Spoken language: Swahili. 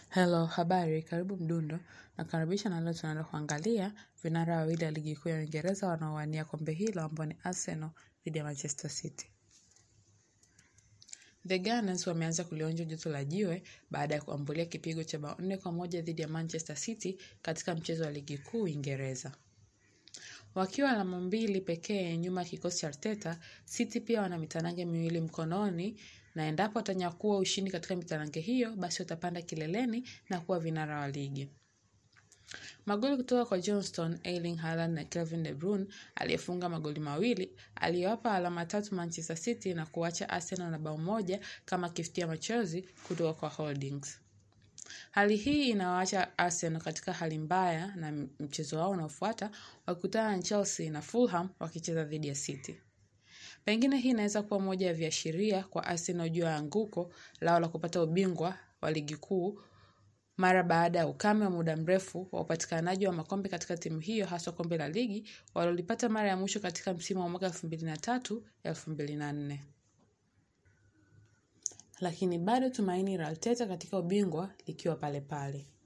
Hello, habari, karibu Mdundo, nakaribisha na leo tunaenda kuangalia vinara wawili wa ligi kuu ya Uingereza wanaowania kombe hilo ambao ni Arsenal dhidi ya Manchester City. The Gunners wameanza kulionja joto la jiwe baada ya kuambulia kipigo cha bao nne kwa moja dhidi ya Manchester City katika mchezo wa ligi kuu Uingereza. Wakiwa alama mbili pekee nyuma ya kikosi cha Arteta, City pia wana mitanange miwili mkononi na endapo watanyakua ushindi katika mitanange hiyo, basi watapanda kileleni na kuwa vinara wa ligi. Magoli kutoka kwa Johnston, Erling Haaland na Kevin De Bruyne aliyefunga magoli mawili aliyowapa alama tatu Manchester City na kuacha Arsenal na bao moja kama kiftia machozi kutoka kwa Holdings. Hali hii inawaacha Arsenal katika hali mbaya na mchezo wao unaofuata wakikutana na Chelsea na Fulham wakicheza dhidi ya City. Pengine hii inaweza kuwa moja ya viashiria kwa Arsenal juu ya anguko lao la kupata ubingwa wa ligi kuu mara baada ya ukame wa muda mrefu wa upatikanaji wa makombe katika timu hiyo haswa kombe la ligi walilolipata mara ya mwisho katika msimu wa mwaka 2003 2004. Lakini bado tumaini la Arteta katika ubingwa likiwa pale pale.